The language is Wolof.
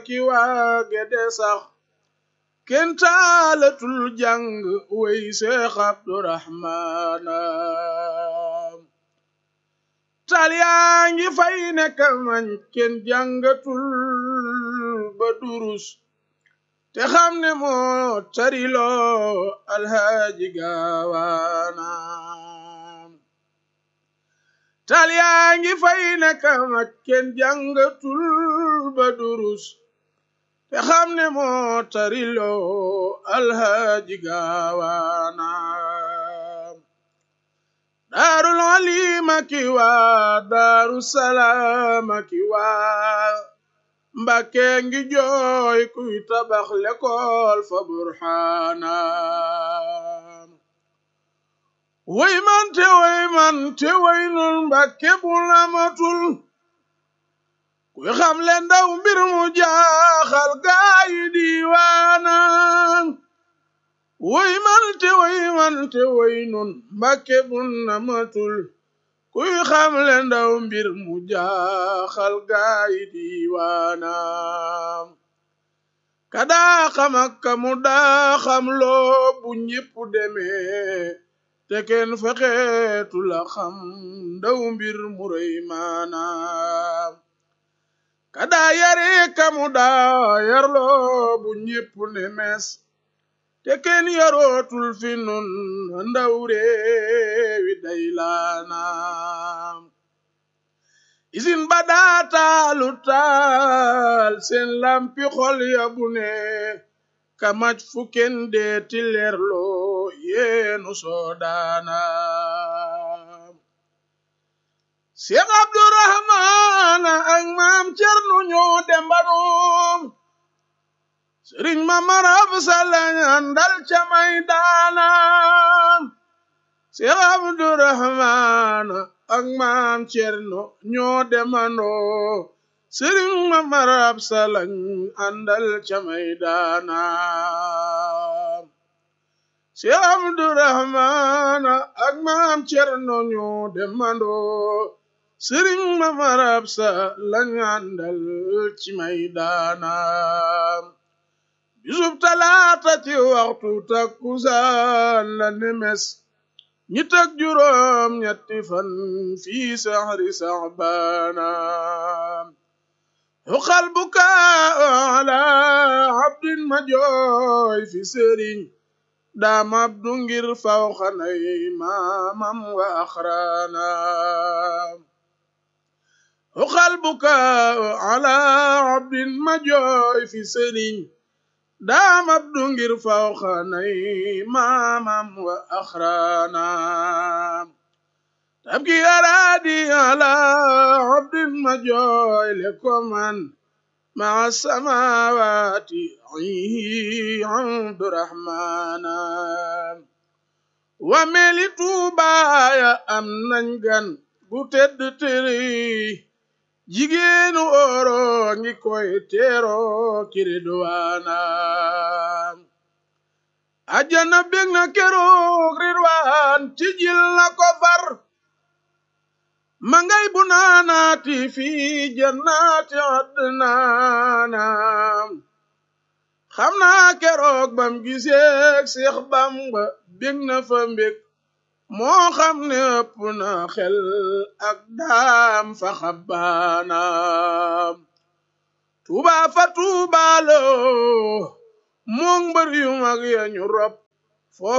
ki waa gede sax kenn taalatul jàng way seex abdurahmaana tal yaa ngi fay nekk mañ kenn jàngatul ba durus te xam ne moo tariloo alhaaji gaawaana tal yaa ngi fay nekk mañ kenn jàngatul ba durus te xam ne moo tariloo alhaaji gaawaana daarul alima ki waa daaru salaama ki waa mbàkke ngi jooy kuy tabax lekool fa burxaana way man te way man te way nun mbàkke bu lamatul kuy xam le ndaw mbir mu jaaxal gaayi diiwaana woy man te woy man te woy nun mbàkke bun na matul kuy xam le ndaw mbir mu jaaxal gaayi diiwaana ka daa xam ak ka mu daa xam loo bu ñépp demee te kenn fexeetu la xam ndaw mbir mu rëy maanaam kada yare kamu daa yarloo bu ñépp ne mes te kenn yarootul fi nun ndaw réewi day laanaam isin ba daa taalu taal seen lampi xol ya bu ne kamaj fu kenn deeti leerloo yeenu soodaanaam Seex Abdurahmaan ak maam Cerno ñoo dembanoom Sëriñ ma marab salañ andal ca may daanam Seex Abdurahmaan ak maam Cerno ñoo dembandoo Sëriñ ma marab salañ andal ca may daanam Seex Abdurahmaan ak maam Cerno ñoo dembandoo sëriñ ma marab sa lañ àndal ci may daanaam bisub talaata ci waxtu takkusaan la nemes ñi teg juróom ñetti fan fii saxri saxbaanaam xuqal bukaa ala abdin ma jooy fi sëriñ daam abdu ngir faw xanay maamam wa axraanaam xuqal bukaa ala abdin ma jooy fi sëriñ daam abdu ngir faw xanay maamam wa axraanaam tabki araadi ala abdin ma jooy le koman maa samawaati ayhi abdurahmaanaam wa meli tuubaaya am nañ gan gu tedd tëri jigéenu oro ngi koy teero kiridwaana ajana bég na keroog ridwaan tijil na ko far ma ngay bu naanaati fi jannaati adnaana xam naa keroog bam giseek Seex Bamba bég na fa mbég moo xam ne ëpp na xel ak daam fa xabbaanaam tuuba fa tuubaalo moong mbër yu mag ya ñu rob